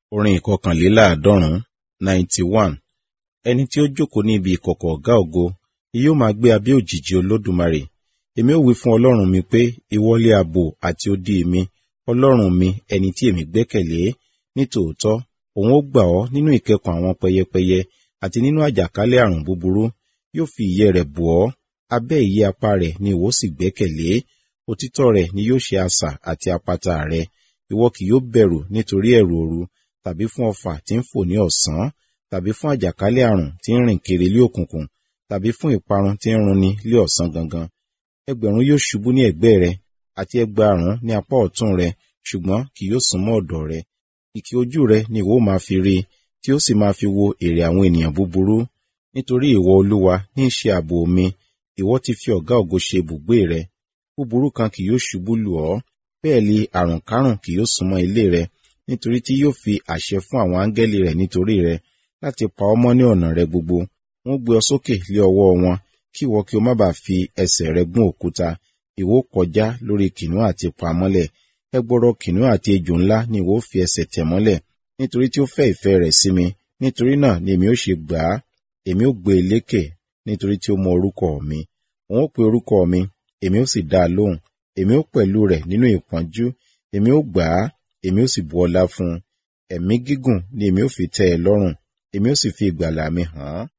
Orin ìkọkànléláàádọ́rùn-ún ninety one. Ẹni tí ó jókòó ní ibi ìkọ̀kọ̀ ọ̀gá ògo, yóò máa gbé abẹ́ òjìji Olódùmarè. Èmi ó wí fún Ọlọ́run mi pé, ìwọ lé ààbò àti odi mi, Ọlọ́run mi, ẹni tí èmi gbẹ́kẹ̀lé. Nítòótọ́, òun ó gbà ọ́ nínú ìkẹkùn àwọn pẹyẹpẹyẹ àti nínú àjàkálẹ̀ àrùn búburú. Yóò fi ìyẹ́ rẹ̀ bò ọ́, abẹ́ ìyẹ́ apá rẹ̀ ni ìwọ sì gbẹ́kẹ̀lé. Òtítọ́ rẹ̀ ni yóò ṣe asà àti àpáta rẹ. Ìwọ kì yóò bẹ̀rù nítorí ẹ̀rù òru, tàbí fún ọfà tí ń fò ní ọ̀sán, tàbí fún àjàkálẹ̀ àrùn tí ń rìn kiri lé òkùnkùn, tàbí fún ìparun tí ń runi lé ọ̀sán gangan. Ẹgbẹ̀rún yóò ṣubú ní ẹ̀gbẹ́ rẹ, àti ẹgbàárún ní apá ọ̀tún rẹ, ṣùgbọ́n kì yóò súnmọ́ ọ̀dọ̀ rẹ. Ìkì ojú rẹ ni ìwọ máa fi rí, tí ó sì máa fi wo èrè àwọn ènìyàn búburú. Nítorí ìwọ Olúwa ní í ṣe ààbò mi, ìwọ ti fi ọ̀gá ògo ṣe ibùgbé rẹ. Búburú kan kì yóò ṣubú lù ọ́, bẹ́ẹ̀ li àrùnkárùn kì yóò súnmọ́ ilé rẹ, nítorí tí yóò fi àṣẹ fún àwọn áńgẹ́lì rẹ̀ nítorí rẹ, láti pa ọ́ mọ́ ní ọ̀nà rẹ gbogbo. Wọ́n gbé ọ sókè lé ọwọ́ wọn, kí ìwọ kí o má bàa fi ẹsẹ̀ rẹ gún òkúta. Ìwọ kọjá lórí kìnnìún àti pamọ́lẹ̀. Ẹgbọrọ kìnnìún àti ejò ńlá ni ìwọ fi ẹsẹ̀ tẹ̀ mọ́lẹ̀, nítorí tí ó fẹ́ ìfẹ́ rẹ̀ sí mi. Nítorí náà ni èmi ó ṣe gbà á, èmi ó gbé e lékè, nítorí tí ó mọ orúkọ mi. Òun ó pe orúkọ mi, èmi ó sì dá a lóhùn. Èmi ó pẹ̀lú rẹ̀ nínú ìpọ́njú, èmi ó gbà á, èmi ó sì bu ọlá fún un. Ẹ̀mí gígùn ni èmi ó fi tẹ́ ẹ lọ́rùn, èmi ó sì fi ìgbàlà mi hàn án.